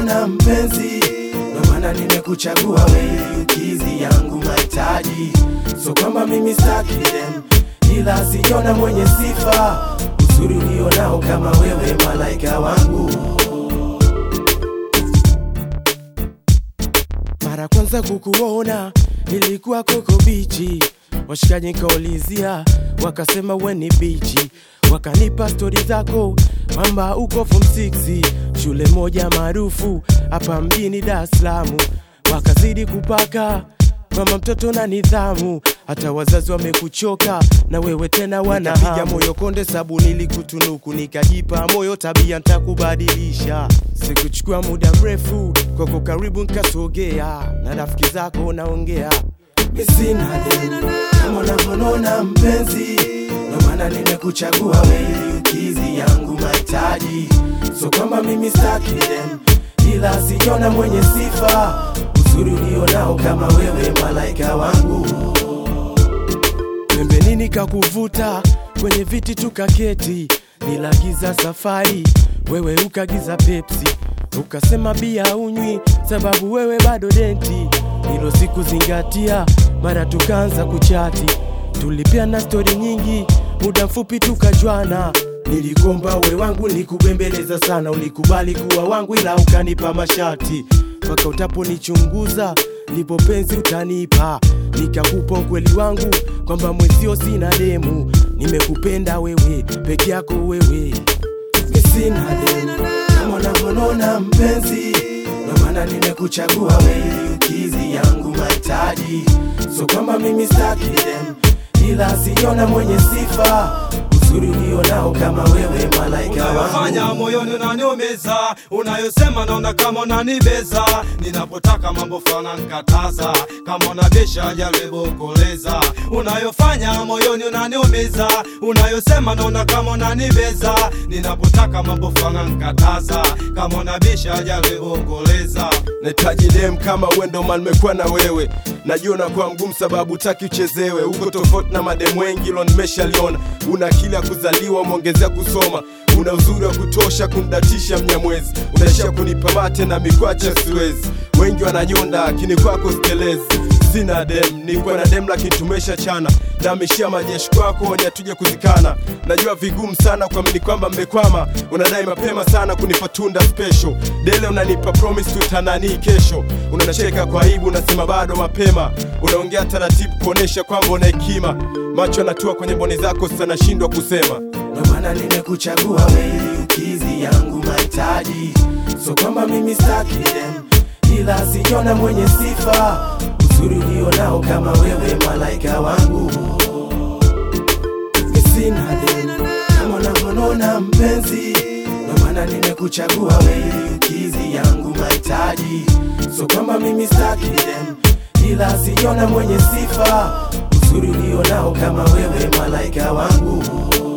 unanona mpenzi, ndo maana nimekuchagua wewe ukizi yangu mahitaji. So kwamba mimi staki dem, ila sijaona mwenye sifa uzuri ulionao kama wewe, malaika wangu. Mara kwanza kukuona ilikuwa koko bichi, washikaji nikaulizia, wakasema we ni bichi, wakanipa stori zako kwamba uko form 6 shule moja maarufu hapa mjini Dar es Salaam, wakazidi kupaka kama mtoto na nidhamu, hata wazazi wamekuchoka na wewe tena wanapiga moyo konde, sabu nilikutunuku nikajipa moyo, tabia ntakubadilisha. Sikuchukua muda mrefu kwako, karibu nkasogea na rafiki zako naongea, mi sina deni kama unavyonona mpenzi, ndo maana nimekuchagua wewe ukizi yangu mahitaji. So kwamba mimi staki dem, ila sijaona mwenye sifa uzuri ulionao kama wewe, malaika wangu. Pembeni nikakuvuta kwenye viti tukaketi, nilagiza safari, wewe ukagiza Pepsi, ukasema bia unywi sababu wewe bado denti. Hilo sikuzingatia, mara tukaanza kuchati, tulipiana stori nyingi, muda mfupi tukajwana. Nilikomba we wangu, nilikubembeleza sana, ulikubali kuwa wangu, ila ukanipa mashati mpaka utaponichunguza ndipo penzi utanipa, nikakupa ukweli wangu kwamba mwenzio sina demu, nimekupenda wewe peke yako wewe, mi sina demu kama unavyonona mpenzi, ndo maana nimekuchagua wewe ukizi yangu mahitaji. So kwamba mimi staki dem, ila sijaona mwenye sifa uzuri ulionao kama wewe, malaika unayofanya wangu. moyoni unaniumiza, unayosema naona kama unanibeza, ninapotaka mambo fulani nkataza, kama unabisha jaribu kueleza. Unayofanya moyoni unaniumiza, unayosema naona kama unanibeza, ninapotaka mambo fulani nkataza, kama unabisha jaribu kueleza. nahitaji dem kama wendo man nimekuwa na wewe najua unakuwa mgumu sababu taki uchezewe uko tofauti na mademu wengi lo nimeshaliona una akili ya kuzaliwa umeongezea kusoma una uzuri wa kutosha kumdatisha mnyamwezi unaishia kunipa mate na mikwacha siwezi wengi wananyonda lakini kwako stelezi sina dem nilikuwa na dem lakini tumesha chana namishia majeshi kwako wenye hatuje kuzikana najua vigumu sana kuamini kwamba mmekwama unadai mapema sana kunipa tunda special dele unanipa promise tutananii kesho unacheka kwa aibu unasema bado mapema unaongea taratibu kuonesha kwamba una hekima macho yanatua kwenye mboni zako sasa nashindwa kusema ndo maana nimekuchagua wewe ukizi yangu mahitaji. So kwamba mimi staki dem, ila sijaona mwenye sifa uzuri ulionao kama wewe, malaika wangu. Mi sina dem kama unavyonona mpenzi, ndo maana nimekuchagua wewe ukizi yangu mahitaji. So kwamba mimi staki dem, ila sijaona mwenye sifa uzuri ulionao kama wewe, malaika wangu.